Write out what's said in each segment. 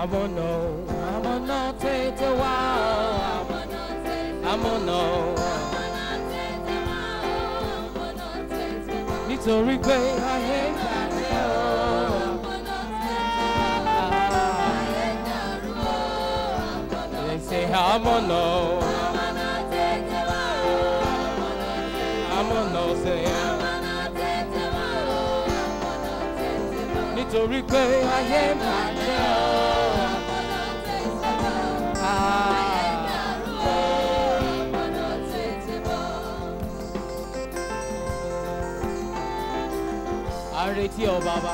àmọ̀nà o àmọ̀nà tètè wá o àmọ̀nà o nítorí pé ayé bàjẹ́ o. They say àmọ̀nà o àmọ̀nà o say nítorí pé ayé bàjẹ́ o. Àrètí ọ bàbá.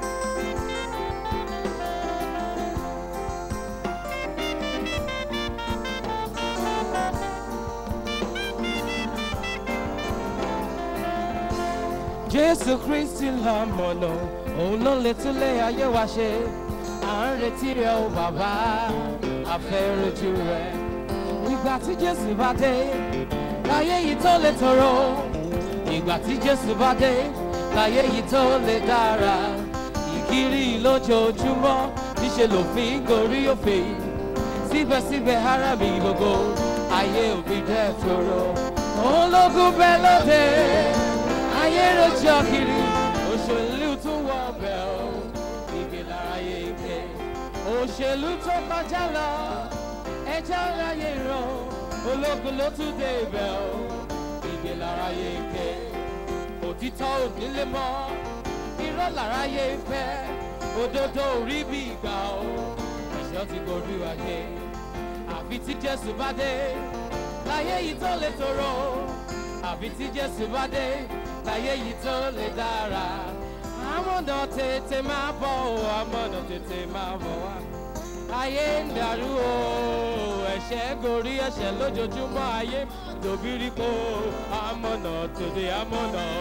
Jésù Kristi lámọ̀nà, òun ló lè túlé ayé wa ṣe. À ń retí rẹ o bàbá, a fẹ́ rojú rẹ. Ìgbà tí Jésù bá dé, láyé yìí tó lè tòrò. Ìgbà tí Jésù bá dé, láyé yìí tó lè dára. Ìkiri lójoojúmọ́, níṣẹ́ lòfin gorí òfin. Síbẹ̀síbẹ̀ ara mi gbogbo, ayé òbí dẹ́ tòrò. Ológun bẹ́ẹ̀ lóde ayé rojọ́ kiri òṣèlú tún wọ ọbẹ̀ o ìgbé láráyé ike òṣèlú tó kọjá lọ ẹjọ́ láyé ràn ológun ló tún dé ibẹ̀ o ìgbé láráyé ike òtítọ́ ònílé mọ́ irọ́ láráyé fẹ́ òdodo orí bí ìgbà o ẹ̀ṣọ́ ti gorí wáyé àfi tí Jésù bá dé láyé yìí tó lè tòrò àfi tí Jésù bá dé láyé yìí tó lè dára. Àmọ̀nà tètè máa bọ̀ o, àmọ̀nà tètè máa bọ̀ wá. Ayé ń dàrú o, ẹ̀ṣẹ̀ gorí ẹ̀ṣẹ̀ lójoojúmọ́ ayé dòbírí kó àmọ̀nà tètè àmọ̀nà o.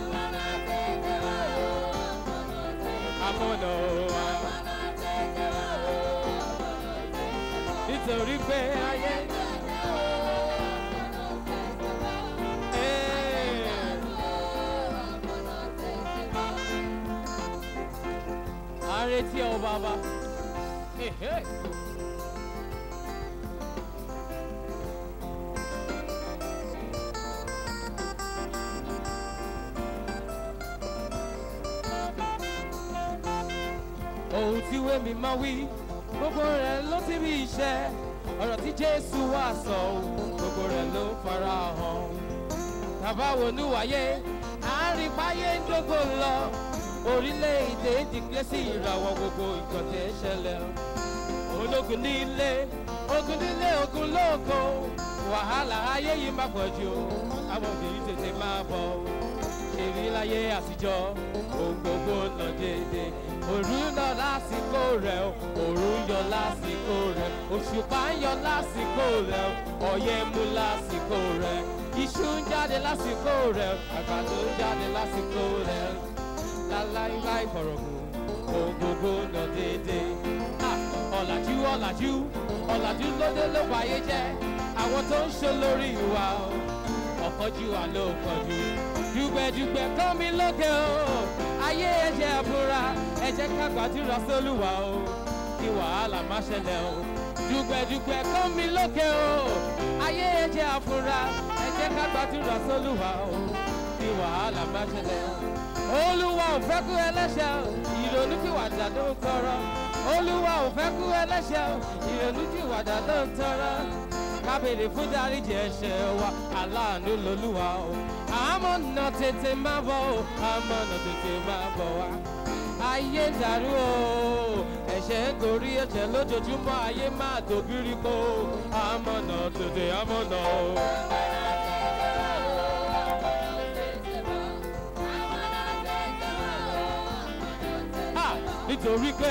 Àmọ̀nà o. Nítorí pé ayé. Àrètí ọ bàbá. Hey, hey. Ohun tí wémi máa wí, gbogbo rẹ̀ ló ti rí iṣẹ́. Ọ̀rọ̀ tí Jésù wá sọ, gbogbo rẹ̀ ló fara hàn. Bàbá wo ní wáyé, àárín páyé ń dógò lọ orílẹ̀-èdè dìgbẹ́ sí ìràwọ̀ gbogbo nǹkan tẹ́ ṣẹlẹ̀. ológun nílé ogun nílé ogun lóko wàhálà ayé yìí má pọ̀ jù àwọn obìnrin tètè máa bọ̀ ṣèrí láyé àtijọ́ ohun gbogbo lọ déédé òru ń lọ lásìkò rẹ̀ òru ń yọ lásìkò rẹ̀ òṣùpá ń yọ lásìkò rẹ̀ ọyẹ́ mú lásìkò rẹ̀ iṣu ń jáde lásìkò rẹ̀ àgbàdo ń jáde lásìkò rẹ̀ láláíláí fọ̀rọ̀gùn ohun gbogbo lọ déédé. ọ̀làjú ọ̀làjú ọ̀làjú lóde ló wáyé jẹ́ àwọn tó ń ṣe lórí wa ọ̀kọ́jú wa ló kọjú. dùgbẹ̀dùgbẹ̀ kọ́ mi lókè o ayé ẹ̀jẹ̀ àbúrà ẹ̀jẹ̀ ká gbàdúrà sólùwà o kí wàhálà má ṣẹlẹ̀ o. dùgbẹ̀dùgbẹ̀ kọ́ mi lókè o ayé ẹ̀jẹ̀ àbúrà ẹ̀jẹ̀ ká gbàdúrà sólùwà o kí wàhálà má ṣẹlẹ̀ o olúwa ò fẹ́ kú ẹlẹ́ṣẹ̀ o ìrònú pìwàdà ló ń tọrọ olúwa ò fẹ́ kú ẹlẹ́ṣẹ̀ o ìrònú pìwàdà ló ń tọrọ kábèrè fún dáríjì ẹ̀ṣẹ̀ wa aláàánú lolúwa o àmọ́ nà tètè má bọ̀ o àmọ́ nà tètè má bọ̀ wá ayé dàrú o ẹ̀ṣẹ̀ ń gorí ẹ̀ṣẹ̀ lójoojúmọ́ ayé má dòbírí kó àmọ́ nà tètè àmọ́ nà o. nítorí pé.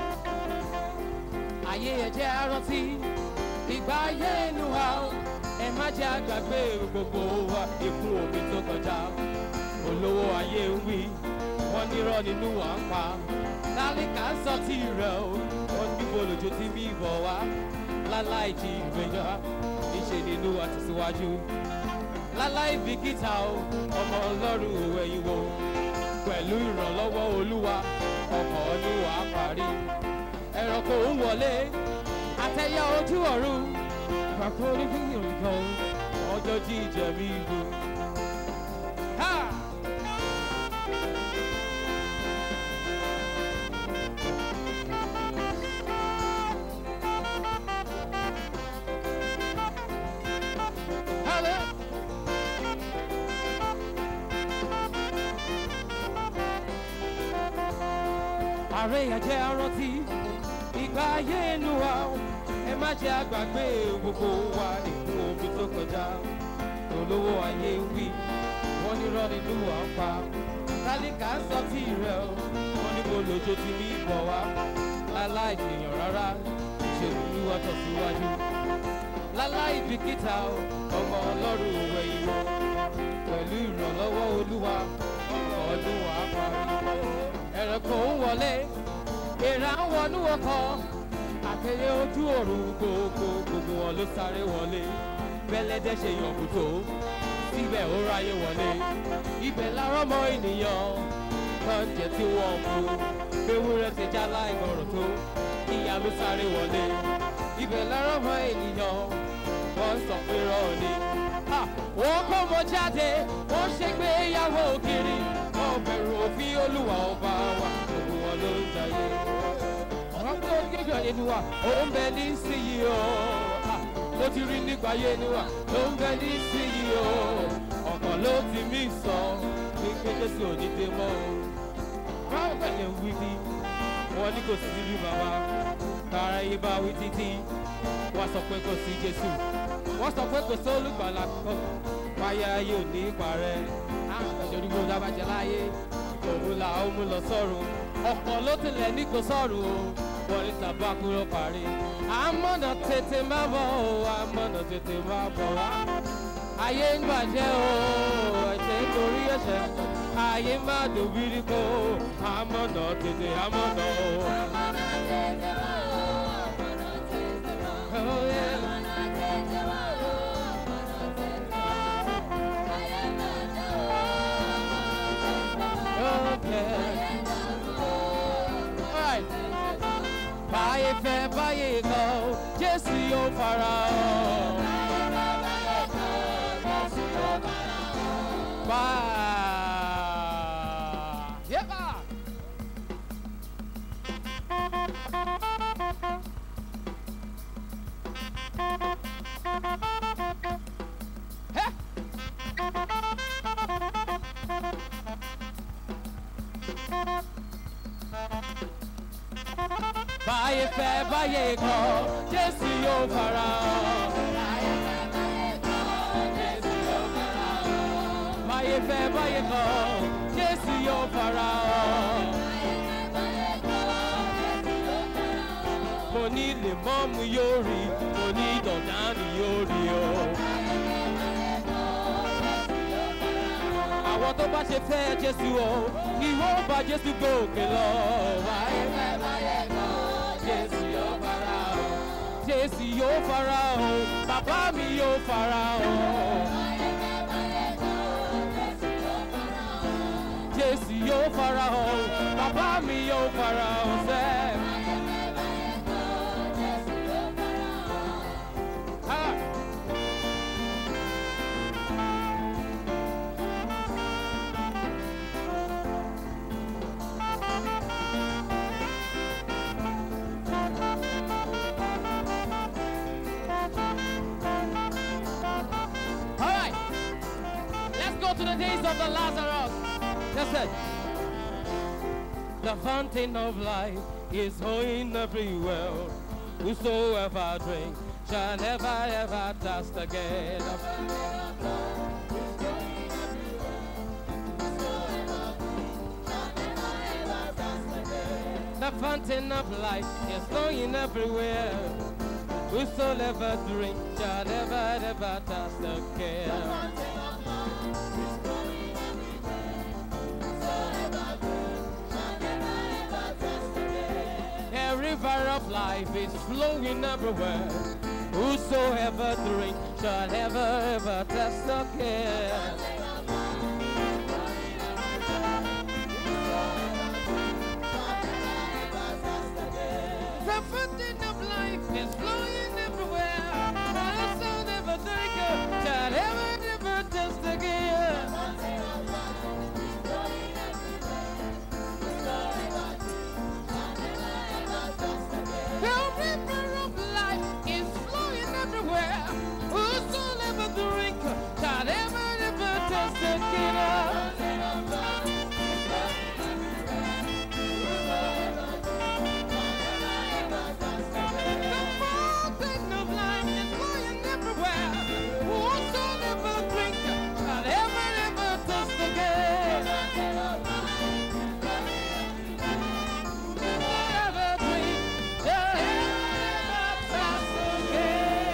ayé ẹ̀jẹ̀ rántí ìgbà ayé inú wa o ẹ má jẹ́ àgbàgbé gbogbo wa ikú omi tó kọjá olówó ayé ń wí wọ́n nírọ́ nínú wa ń pa lálẹ́ka ń sọ tí rẹ̀ o wọ́n níbo lójú tí bí bọ̀ wá láláì jí ìgbéyà níṣe nínú wa tẹ̀síwájú láláì bìkítà o ọmọ ọlọ́run òwe yìí wo pẹ̀lú ìrànlọ́wọ́ olúwa ọkọ̀ ọdún wa parí ẹranko ń wọlé àtẹ̀yà ojú ọ̀run ìpàkọ́ onífíìmù nǹkan ọjọ́ jíjẹ mi gbó. Ha! Hallelujah. ààrẹ ẹ̀jẹ̀ arántí ìgbà ayé inú wa o. ẹ má jẹ́ àgbàgbé gbogbo wa nínú omi tó kọjá olówó ayé ń wí wọ́n ní rọ́ nínú wa ń pa tálíkà ń sọ tí rẹ̀ o wọ́n ní mo lòjó ti ní ìbọ̀ wá láláì dèèyàn rárá ṣe nínú wa tọ̀síwájú láláì bìkítà o ọmọ ọlọ́run òwe ìwọ pẹ̀lú ìrànlọ́wọ́ olúwa ọkọ̀ ọdún wa parí ẹranko ń wọlé èèrà ń wọnú ọkọ àtẹyẹ ojú òru gbogbo gbogbo wọn ló sáré wọlé bẹlẹdẹ ṣe yànbù tó síbẹ̀ ó ráyè wọlé ibẹ̀ lárọ́ mọ́ ènìyàn lọ́njẹ tí wọ́n mú ewúrẹ́ ti já láìgbọràn tó ìyá ló sáré wọlé ibẹ̀ lárọ́ mọ́ ènìyàn wọ́n sọ pé rọ́ọ̀ ni Ah, wọ́n kó mọ jáde wọ́n ṣègbéyàwó kiri wọ́n bẹ̀rù òfin olúwa ọba wa gbogbo wọn ló ń jayé. ọ̀rọ̀ tó ń kéjọ nínú wa ó ń bẹ ní síyí o Ah, ló ti rí nípa ayé ni wa ló ń bẹ ní síyí o ọ̀kan ló ti mí sọ pé pé jésù ò ní dé mọ́ o. báwo bẹ̀rẹ̀ wí ni wọ́n ní kò sí nílùú bàbá kára yìí bá wí títí wọ́n sọ pé kò sí jésù wọ́n sọ pé kò sí olùgbàlà kan fáyà yóò ní parẹ́ àgbẹ̀jọ́ ní gbogbo abájẹ́ láyé òun là ó mú lọ sọ́run ọ̀pọ̀ ló tilẹ̀ ní kò sọ́run o wọ́n ní tàbá kúrò parí àmọ́nà tètè má bọ̀ o àmọ́nà tètè má bọ̀ wá ayé ń bàjẹ́ o ẹ̀jẹ̀ torí ẹ̀ṣẹ̀ ayé má dòbírí kó àmọ́nà tètè àmọ́nà o. Oh, yeah. Okay. Alright. Báyé fẹ́ báyé kọ́, Jésù yóò fara hàn. Bá. Yẹ́bà. Hẹ́. Báyé fẹ́ báyé kọ́, Jésù yóò fara hàn. Báyé fẹ́ báyé kọ́, Jésù yóò fara hàn. Mo ní lè mọ́mú yóò rí, mo ní dọ̀dánù yóò rí o. Àwọn tó bá ṣe fẹ́ Jésù o, ni wọ́n bá Jésù gòkè lọ. Báyé fẹ́ báyé kọ́, Jésù yóò fara hàn. Jésù yóò fara hàn, bàbá mi yóò fara hàn. Jésù yóò fara hàn, bàbá mi yóò fara hàn sẹ́. Ha! All right, let's go to the days of the Lazarus. Listen. The fountain of life is flowing everywhere. Whosoever drink shall never ever thirst again. The fountain of life is flowing everywhere. Whosoever drink shall never, never thirst again. A river of life is flowing everywhere. Whosoever drink shall never, ever thirst again.